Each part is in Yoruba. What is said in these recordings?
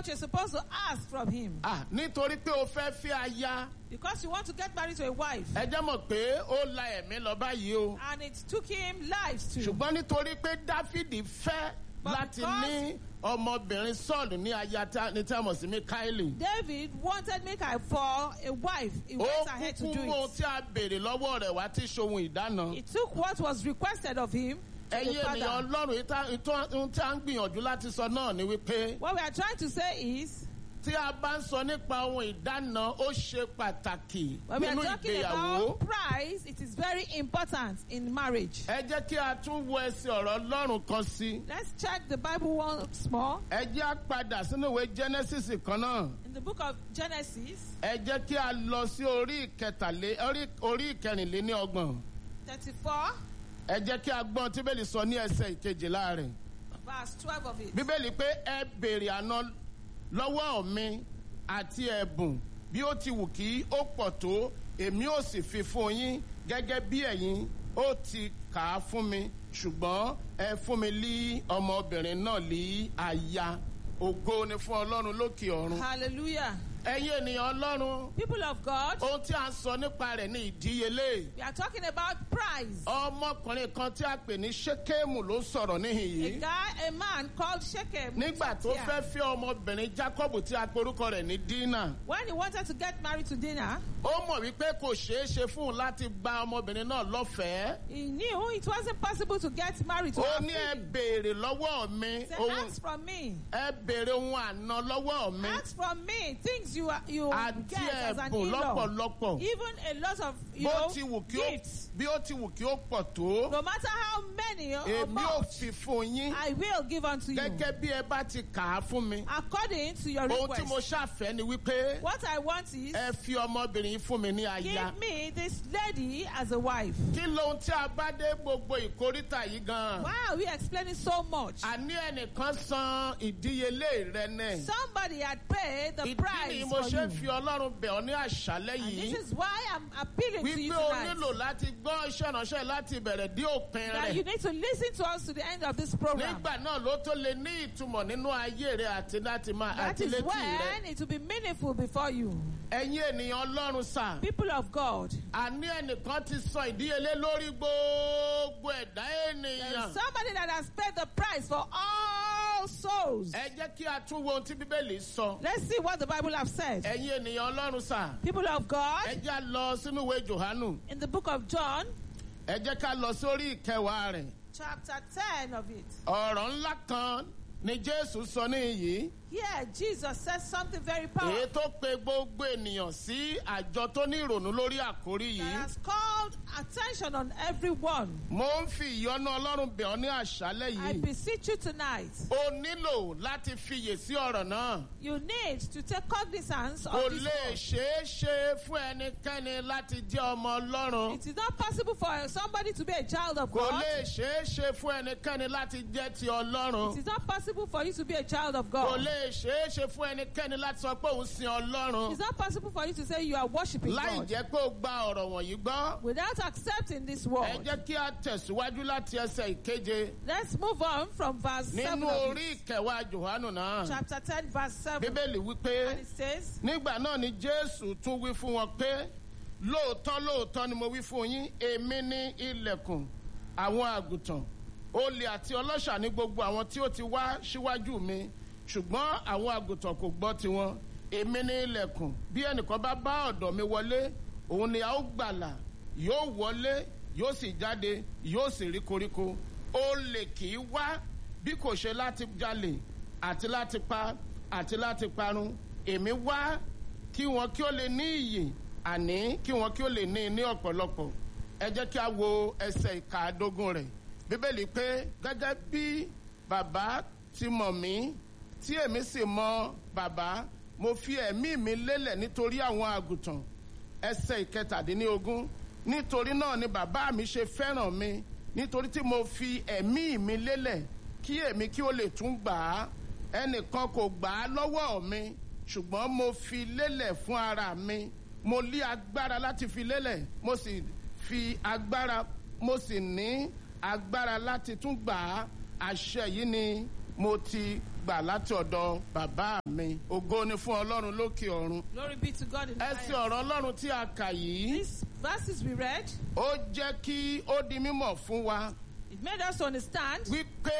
what you're supposed to ask from him. Ah, nítorí pé o fẹ́ fi aya Because you want to get married to a wife. ẹ jẹ́ mọ̀ pé ó la ẹ̀mí lọ báyìí o And it took him lives too. ṣùgbọ́n nítorí pé dáfídì fẹ́ But láti because- ní ọmọbìnrin sọ́ọ̀lù ní aya tá- ní tí a mọ̀ sí mikaeli David wanted Michal for a wife. He ó went ahead to kúkú do mú ohun it. tí a béèrè lọ́wọ́ rẹ̀ wá tí ṣohun ìdáná He took what was requested of him to ẹ̀yin the ènìyàn father. ọlọ́run yìí tá- ìtọ́- ohun tí a ń gbìyànjú láti sọ náà ni wípé What we are trying to say is, tí a bá ń sọ nípa ohun ìdáná ó ṣe pàtàkì when we are nínú talking ìgbéyàwó. about price, it is very important in marriage. ẹ jẹ́ kí a tún wo ẹsẹ̀ ọ̀rọ̀ ọlọ́run kan sí. Let's check the Bible once more. ẹ jẹ́ á padà sínú ìwé genesis kan náà. In the book of Genesis ẹ jẹ́ kí a lọ sí orí ìkẹtàlé orí- orí ìkẹrìnléní ọgbọ̀n. 34, ẹ jẹ́ kí a gbọ́n tí bẹ́ẹ̀lì sọ ní ẹsẹ̀ ìkejìlá rẹ̀. verse 12 of it. bíbélì pé ẹ béèrè àná lọ́wọ́ mi àti ẹ̀bùn bí ó ti wù kí ó pọ̀ tó èmi ò sì fi fún yín gẹ́gẹ́ bí ẹ̀yin ó ti kà á fún mi ṣùgbọ́n ẹ fún mi lí ọmọbìnrin náà lí aya ògo ni fún ọlọ́run lókè ọ̀run. Hallelujah. ẹ̀yin ènìyàn ọlọ́run People of God, ohun tí a ń sọ nípa rẹ̀ ní ìdíyelé. we are talking about price. ọmọkùnrin kan tí a pè ní ṣékéèmù ló sọ̀rọ̀ níhìn A yìí. guy, a man called Shechem. nígbà tó here. fẹ́ fẹ́ ọmọbìnrin jacob tí a porúkọ rẹ̀ ní dina When he wanted to get married to Dinah, ó mọ̀ wípé kò ṣeé ṣe fún un láti gba ọmọbìnrin náà lọ́fẹ̀ẹ́ he knew it wasn't possible to get married to ó her. ní ẹ freely. béèrè lọ́wọ́ mi He said, ohun ask from me. ẹ béèrè ohun àná lọ́wọ́ mi Ask from me things you are, you àti get as an ẹ̀bùn in-law. lọ́pọ̀lọpọ̀ Even a lot of you bó know, ti wù kí ó gifts. bí ó ti wù kí ó pọ̀ tó No matter how many or èmi ò much, fi fún yín I will give unto you gẹ́gẹ́ bí ẹ bá ti kà á fún mi according to your ohun tí mo request. ṣàfẹ́ ni wípé What I want is ẹ fi ọmọbìnrin yìí fún mi ní aya. give me this lady as a wife. kí lóhun tí a bá dé gbogbo ìkórìtà yìí gan. Why are we explaining so much? àní ẹnìkan san ìdíyelé rẹ nẹ. Somebody had paid the ìdí ni price mo for ṣe you. fi ọlọ́run bẹ̀ ọ́ ní àṣálẹ́ And yìí. this is why I'm appealing to you wípé o tonight. nílò láti gbọ́ iṣẹ́ ìránṣẹ́ láti bẹ̀rẹ̀ dé òpin That you rẹ̀. need to listen to us to the end of this program. nígbà náà ló tó lè ní ìtumọ̀ nínú ayé rẹ àti láti máa That àti is létí when rẹ. it will be meaningful before you. ẹ̀yin ènìyàn ọlọ́run sà. People of God, àní ẹnìkan ti san ìdíyelé lórí gbogbo ẹ̀dá there ènìyàn. is somebody that has paid the price for all souls. ẹ jẹ́ kí a tún wo ohun tí bíbélì sọ. Let's see what the Bible has said. ẹ̀yin ènìyàn ọlọ́run sà. People of ẹ God, jẹ́ á lọ sínú ìwé jòhánù. in the book of John, ẹ jẹ́ ká lọ sórí ìkẹwàá rẹ̀. chapter 10 of it. ọ̀rọ̀ ńlá kan ni jésù sọ níyìí. Here, Jesus says something very èyí powerful tó pe gbogbo ènìyàn sí àjọ tó ní ìrònú lórí àkórí that yìí. has called attention on everyone. mo ń fi ìyọ́nú ọlọ́run bẹ̀ ọ́ ní àṣálẹ́ I yìí. beseech you tonight, o nílò láti fiyè sí ọ̀rọ̀ náà. you need to take cognizance kò of this lè word. ṣeé ṣe fún ẹnikẹ́ni láti jẹ́ ọmọ ọlọ́run. It is not possible for somebody to be a child of kò God. lè ṣeé ṣe fún ẹnikẹ́ni láti jẹ́ ti ọlọ́run. It is not possible for you to be a child of kò God. lè ṣeé ṣe fún ẹnikẹ́ni láti sọ pé òun sin ọlọ́run. It's not possible for you to say you are worshiping láì God jẹ́ pé ó gba ọ̀rọ̀ wọ̀nyí gbọ́. without accepting this ẹ word. jẹ́ kí a tẹ̀síwájú láti ẹsẹ̀ ìkeje Let's move on from verse 7 nínú of orí it. ìkẹwàá johannu náà. chapter 10, verse 7. bíbélì wípé And it says, nígbà náà ni jésù tún wí fún wọn pé lóòótọ́ lóòótọ́ ni mo wí fún yín èmi ní ilẹ̀kùn àwọn àgùntàn olè àti ọlọ́ṣà ní gbogbo àwọn tí ó ti wá síwájú mi ṣùgbọ́n àwọn àgùntàn kò gbọ́ tiwọn èmi ní ilẹ̀kùn bí ẹnìkan bá bá ọ̀dọ̀ mi wọlé òun ni a ó gbàlà yóò wọlé yóò sì jáde yóò sì rí koríko olè kì í wá bí kò ṣe láti jalè àti láti pa àti láti parun èmi wá kí wọn kí ó lè ní iyè àní kí wọn kí ó lè ní ní ọ̀pọ̀lọpọ̀ ẹ jẹ́ kí a wo ẹsẹ̀ ìkàdógún rẹ̀ bíbélì pé gẹ́gẹ́ bí bàbá ti mọ̀ mí tí èmi sì mọ bàbá mo fi ẹ̀mí mi lélẹ̀ nítorí àwọn àgùntàn ẹsẹ̀ ìkẹtàdínlógún nítorí náà ni bàbá mi ṣe fẹ́ràn mi nítorí tí mo fi ẹ̀mí mi lélẹ̀ kí èmi kí ó lè tún gbà á ẹnìkan kò gbà á lọ́wọ́ mi ṣùgbọ́n mo fi lélẹ̀ fún ara mi mo lé agbára láti fi lélẹ̀ mo sì fi agbára mo sì ní agbára láti tún gbà á àṣẹ yìí ni mo ti gbà láti ọ̀dọ̀ bàbá mi ògo ni fún ọlọ́run lókè ọ̀run Glory be to God in the ẹsẹ̀ highest. ọ̀rọ̀ ọlọ́run tí a kà yìí These verses we read, ó jẹ́ kí ó di mímọ̀ fún wa it made us to understand wípé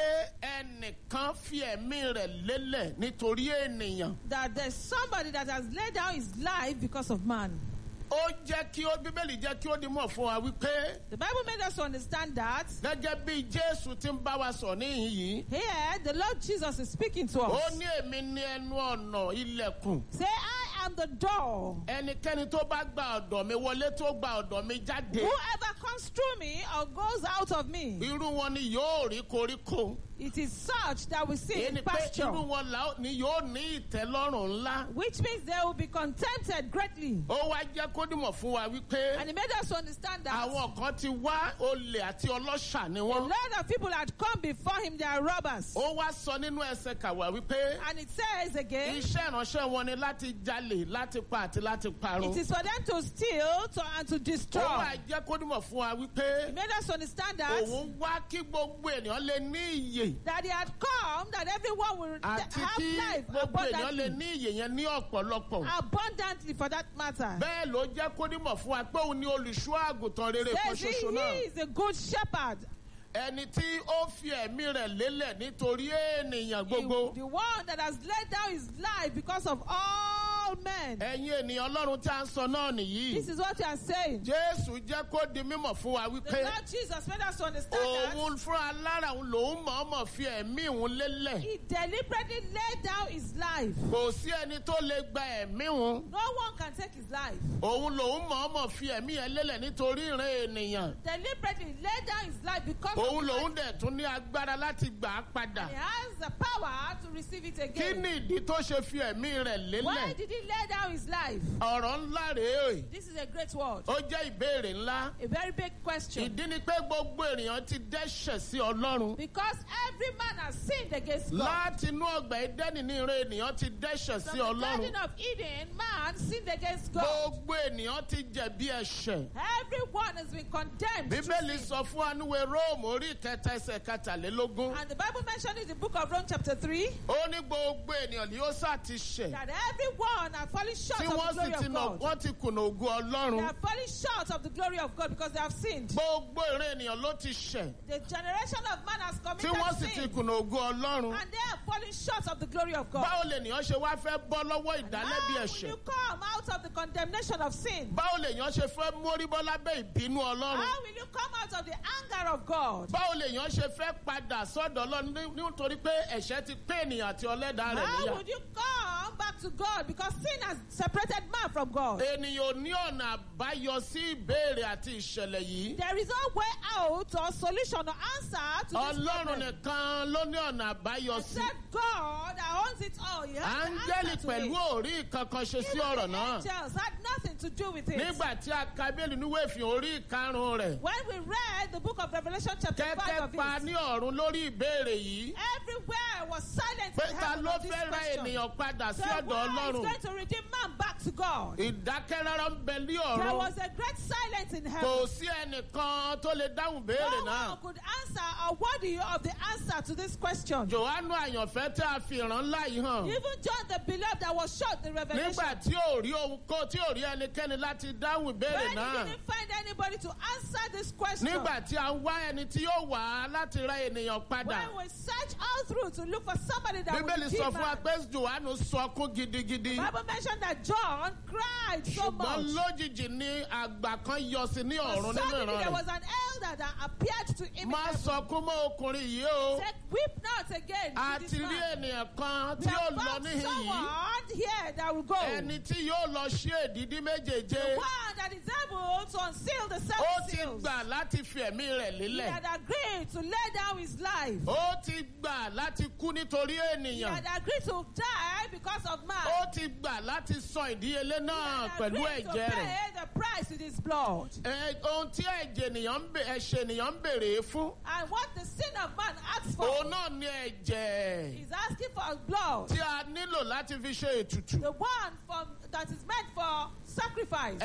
ẹnìkan fi ẹ̀mí rẹ̀ lélẹ̀ nítorí ènìyàn that there's somebody that has laid down his life because of man. ó jẹ́ kí ó bíbélì jẹ́ kí ó di mọ̀ fún wa wípé The Bible made us to understand that gẹ́gẹ́ bí jésù ti ń bá wa sọ níhìn yìí here the Lord Jesus is speaking to ó us. ní èmi ní ẹnu ọ̀nà ilẹ̀kùn Say, I am the door. ẹnikẹ́ni tó bá gba ọ̀dọ̀ mi wọlé tó gba ọ̀dọ̀ mi jáde Whoever comes through me or goes out of me, irú wọn ni yóò rí koríko it is such that we see èyí in ni pé pasture, irú wọn là ó- ni yóò ní ìtẹ́lọ́rùn ńlá which means they will be contented greatly. ó wá jẹ́ kó dìmọ̀ fún wa wípé And it made us to understand that àwọn kan ti wá olè àti ọlọ́ṣà ni a wọ́n lot of people had come before him, they are robbers. ó wá sọ nínú ẹsẹ̀ kàwá wípé And it says again, iṣẹ́ ìránṣẹ́ wọn ni láti jalè láti pa àti láti parun it is for them to steal to, and to ó destroy. wá jẹ́ kó dìmọ̀ fún wa wípé It made us to understand that, òun wá kí gbogbo ènìyàn lè ní iyè that he had come, that everyone will àti have kí life gbogbo ènìyàn lè abundantly, ní iyè yẹn ní ọ̀pọ̀lọpọ̀ abundantly for that matter. bẹ́ẹ̀ ló jẹ́ kó dìmọ̀ fún wa pé òun ni olùṣọ́ àgùntàn rere kan Says he, ṣoṣo náà he is a good shepherd. ẹni tí ó fi ẹ̀mí rẹ̀ lélẹ̀ nítorí ènìyàn The, gbogbo the one that has laid down his life because of all men. ẹ̀yin ènìyàn ọlọ́run tí a ń sọ náà nìyí This is what you are saying. jésù jẹ́ kó di mímọ̀ fún wa The wípé Lord Jesus made us to understand òun fún alára òun lòun mọ̀ọ́mọ̀ fi ẹ̀mí òun that lélẹ̀ he deliberately laid down his life. kò sí ẹni tó lè gba ẹ̀mí òun No one can take his life. òun lòun mọ̀ọ́mọ̀ fi ẹ̀mí yẹn lélẹ̀ nítorí ìran ènìyàn Deliberately laid down his life because òun of lòun dẹ̀ tún ní agbára láti gbà á padà he has the power to receive it kí again. ni ìdí tó ṣe fi ẹ̀mí rẹ̀ Why lélẹ̀ did he lay down his life? ọ̀rọ̀ ńlá rèé This is a great word. ó jẹ́ ìbéèrè ńlá A very big question. ìdí ni pé gbogbo ènìyàn ti dẹ́ṣẹ̀ sí ọlọ́run Because every man has sinned against God. láti inú ọgbà ẹdẹ́nì ní ìran ènìyàn ti dẹ́ṣẹ̀ sí From the ọlọ́run Garden of Eden, man sinned against God. gbogbo ènìyàn ti jẹ̀bi ẹ̀ṣẹ̀ Everyone has been condemned. to bíbélì sin. sọ fún anúwe róòmù orí ìkẹta ẹsẹ̀ kẹtàlélógún And the Bible mentioned in the book of Rome, chapter 3, ó ní gbogbo ènìyàn ni ó sá ti ṣẹ̀ that everyone has fallen short tí of wọ́n the sì glory ti of nà God. wọ́n ti kùnà ògùn They ọlọ́run have fallen short of the glory of God because they have sinned. gbogbo ìran ènìyàn ló ti ṣẹ̀ The generation of man has tí committed wọ́n sì ti sin. kùnà ògùn ọlọ́run And they have fallen short of the glory of God. báwo lènìyàn ṣe wá fẹ́ bọ́ lọ́wọ́ How ìdálẹ́bi will ẹ̀ṣẹ̀ you come out of the condemnation of sin? báwo lèèyàn ṣe fẹ́ mórí bọ́ lábẹ́ ìbínú ọlọ́run How will you come out of the anger of God? báwo lèèyàn ṣe fẹ́ padà sọ́dọ̀ ọlọ́run ní- nítorí pé ẹ̀ṣẹ̀ ti pé ènìyàn àti ọlẹ́dàá rẹ̀ How níyà would you come back to God? Because sin has separated man from God. ènìyàn ò ní ọ̀nà àbáyọ sí ìbéèrè àti ìṣẹ̀lẹ̀ yìí There is no way out or solution or answer to this ọlọ́run problem. nìkan ló ní ọ̀nà àbáyọ sí Except God that owns it all. He has the áńgẹ́lì answer to pẹ̀lú it. òrí kankan ṣe sí Even ọ̀rọ̀ the náà angels had nothing to do with it. nígbà tí a ka bíbélì níwé ìfihàn orí ìkarùn rẹ̀ When we read the book of Revelation chapter 5 kẹ́kẹ́ of pa it, ní ọ̀run lórí ìbéèrè yìí everywhere was silent pé in ta heaven ló on this fẹ́ ra question. ènìyàn padà sí The ọ̀dọ̀ one is ọlọ́run going to redeem man back to God. ìdákẹ́rọ́rọ́ ń bẹ ní There ọ̀run was a great silence in heaven. kò sí ẹnìkan tó lè dáhùn béèrè No náà one could answer or worthy of the answer to this question. johannu àyànfẹ́ tí a fi ìran ńlá yìí hàn Even John the beloved that was shot the revelation. nígbà tí ò rí ohun kó tí ò rí ẹnikẹ́ni láti dáhùn ìbéèrè when he náà didn't find anybody to answer this question. nígbà tí a ń wá ẹni tí yóò wá láti ra ènìyàn padà when we search all through to look for somebody that bíbélì will sọ redeem fún wa man. pé johannu sọkún gidigidi Bible mentioned that John cried so ṣùgbọ́n much. lójijì ni àgbà kan yọ sí ní But ọ̀run nínú suddenly ìran there rẹ̀ was an elder that appeared to him. in má heaven. sọkún mọ́ ọkùnrin yìí o Said, Weep not again. a to ti this rí man. ènìyàn kan We tí have ó lọ found níhìn yìí someone here that will go. ẹni tí yóò lọ ṣí èdìdí méjèèje One that is able to unseal the ó seven ti seals. gbà láti fi ẹ̀mí rẹ̀ He lélẹ̀ had agreed to lay down his life. ó ti gbà láti kú nítorí He ènìyàn had agreed to die because of man. ó ti gbà láti san ìdíyelé He náà had pẹ̀lú agreed to ẹ̀jẹ̀ rẹ̀ pay the price with his blood. Ẹ, ohun tí ẹ̀jẹ̀ ènìyàn ń bè- ẹ̀ṣẹ̀ ènìyàn ń bèrè fún And what the sin of man asks for òun náà ní ẹ̀jẹ̀ is asking for blood. tí a nílò láti fi ṣe ètùtù The one from, that is meant for sacrifice. ẹ̀jẹ̀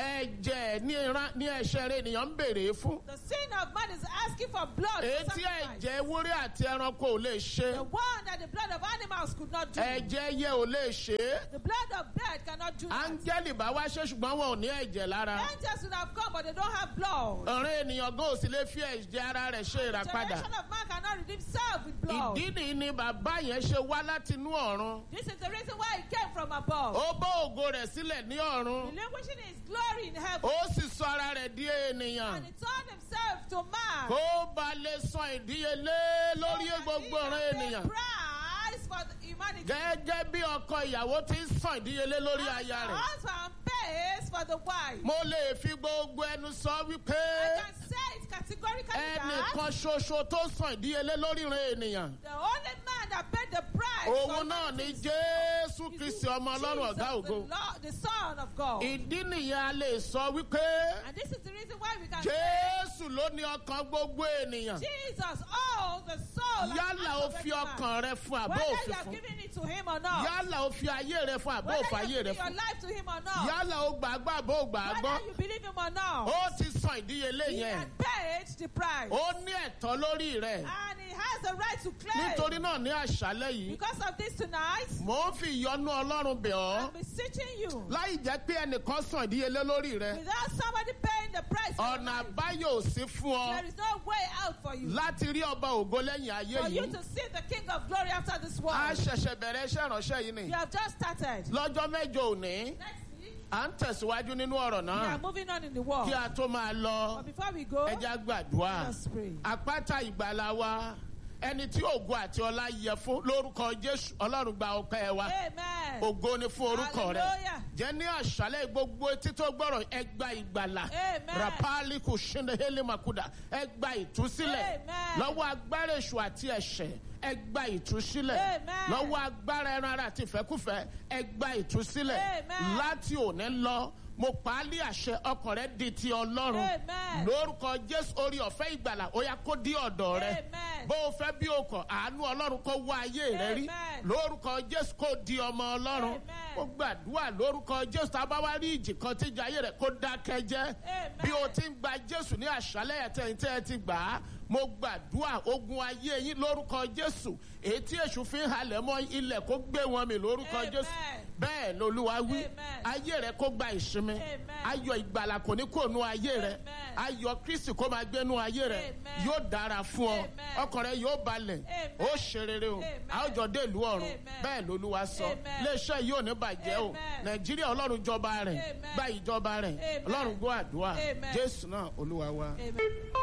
ẹ̀jẹ̀ ní ìran- ní ẹ̀ṣẹ̀ rẹ̀ ènìyàn ń béèrè fún. The sin of man is asking for blood. èyí for tí sacrifice. ẹ̀jẹ̀ ewúrẹ́ àti ẹranko ò lè ṣe. The one that the blood of animals could not do. ẹ̀jẹ̀ ẹyẹ ò lè ṣe é. The blood of bird cannot do that. áńgẹ́lì bá wá ṣe ṣùgbọ́n wọn ò ní ẹ̀jẹ̀ lára. Angels would have come, but they don't have blood. ọ̀rẹ́ ènìyàn gan ò sì lè fi ẹ̀jẹ̀ ara rẹ̀ ṣe ìràpadà. Generation of man cannot redeem self with blood. ìdí nìyí ni bàbá yẹn ṣe wá láti inú ọ̀run. This is the reason why he came from above. ó bó ògo rẹ̀ sílẹ̀ ní ọ̀run. Relinquishing his glory in heaven. ó sì sọ ara rẹ̀ di ènìyàn. And he turned himself to man. kó ba lè san ìdíyelé lórí gbogbo ọ̀ràn ènìyàn. Price for the humanity. gẹ́gẹ́ bí ọkọ ìyàwó ti ń san ìdíyelé lórí As the aya rẹ̀. husband pays for the wife. mo lè fi gbogbo ẹnu sọ wípé I can say it categorically that ẹnìkan ṣoṣo tó san ìdíyelé lórí ìran ènìyàn. the only man that paid the price for òun náà ni humanity jésù is kristi ọmọ ọlọ́run Jesus, ọ̀gá the ògo. Lord- The Son of God. ìdí nìyẹn a lè sọ wípé And this is the reason why we can say jésù ló ní ọkàn gbogbo ènìyàn. Jesus owns the soul and yálà heart ó of fi any man. ọkàn rẹ fún àbó Whether you òfin are fún. giving it to him or not. yálà ó fi ayé rẹ fún àbó Whether òfin you ayé are rẹ giving your fún. life to him or not. yálà ó gbàgbọ́ àbó gbàgbọ́. Whether you believe him or not. ó ti san ìdíyelé He yẹn. had paid the price. ó ní ẹ̀tọ́ lórí rẹ̀. And he has the right to claim. nítorí náà ní àṣálẹ́ yìí Because of this tonight, mò ń fi ìyọnu ọlọ́run bẹ̀ I'm ọ́ beseeching you. láì jẹ́ pé ẹnìkan san ìdíyelé lórí rẹ̀. Without somebody paying the price for your ọ̀nà life, àbáyọ ò sí fún ọ there is no way out for you. láti rí ọba ògo lẹ́yìn ayé For you yìí. to see the King of Glory after this a world. ṣẹ̀ṣẹ̀ bẹ̀rẹ̀ iṣẹ́ ìránṣẹ́ yìí ni. You have just started. lọ́jọ́ mẹ́jọ òní Next week, à ń tẹ̀síwájú nínú ọ̀rọ̀ we are náà moving on in the world. kí a tó máa lọ But before we go, ẹja gbàdúrà let us pray. àpáta ìgbàlà wa ẹni tí ògo àti ọlá yẹ fún lórúkọ jésù ọlọ́run gba ọpẹ́ wa Amen. ògo ni fún orúkọ rẹ Hallelujah. jẹ́ ní àṣálẹ́ gbogbo etí tó gbọ́rọ̀ ẹgbà ìgbàlà Amen. rapali kò ṣẹlẹ̀ hélì makuda ẹgbà ìtúsílẹ̀ Amen. lọ́wọ́ agbára èṣù àti ẹ̀ṣẹ̀ ẹgbà ìtúsílẹ̀ Amen. lọ́wọ́ agbára ẹran ara àti ìfẹ́kùfẹ́ ẹgbà ìtúsílẹ̀ Amen. láti òní lọ mo pa á lé àṣẹ ọkàn rẹ di ti ọlọ́run Amen. lórúkọ jésù orí ọ̀fẹ́ ìgbàlà ó yá kó dí ọ̀dọ̀ rẹ Amen. bó o fẹ́ bí o kọ̀ àánú ọlọ́run kó wá ayé rẹ rí Amen. lórúkọ jésù kó di ọmọ ọlọ́run Amen. ó gbàdúrà lórúkọ jésù tá a bá wá rí ìjì kan tí ìjà ayé rẹ kó dákẹ́ jẹ́ Amen. bí o ti ń gba jésù ní àṣálẹ́ ẹ̀tẹ́yìn tẹ́ ẹ ti gbà á mo gbàdúrà ogun ayé yín lórúkọ jésù èyí tí èṣù fi ń halẹ̀ mọ́ ilẹ̀ kó gbé wọn mi lórúkọ Amen. jésù bẹ́ẹ̀ lolúwa wí Amen. ayé rẹ kó gba ìsinmi Amen. ayọ̀ ìgbàlà kò ní kó nu ayé rẹ Amen. ayọ̀ kristi kó máa gbénu ayé rẹ Amen. yóò dára fún ọ Amen. ọkàn rẹ yóò balẹ̀ Amen. ó ṣe rere o Amen. a ó jọ dé ìlú ọ̀run Amen. bẹ́ẹ̀ lolúwa sọ Amen. iléeṣẹ́ yìí ò ní bàjẹ́ o Amen. nàìjíríà ọlọ́run jọba rẹ̀ Amen. gba ìjọba rẹ̀ Amen. ọlọ́run gbọ́ àdúrà Amen. jésù náà olúwa wa. Amen.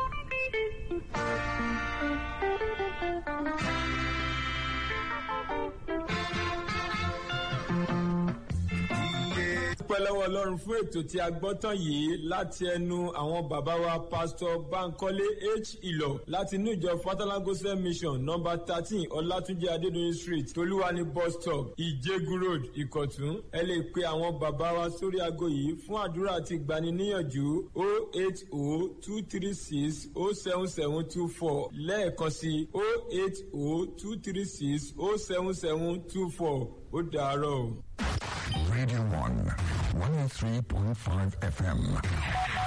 dúpẹ́ lọ́wọ́ ọlọ́run fún ètò tí a gbọ́ tán yìí láti ẹnu àwọn bàbá wa pásítọ̀ bankole h ìlọ láti inú ìjọ fatalagosa mission nọmba thirteen ọlátúnjẹ adédọyìn street tolúwani bus stop ìjẹgun road ìkọ̀tún ẹ lè pe àwọn bàbá wa sórí aago yìí fún àdúrà àti ìgbaniníyànjú o eight o two three six o seven seven two four lẹ́ẹ̀kan sí o eight o two three six o seven seven two four ó dàárọ̀ o. Radio 1, 103.5 FM.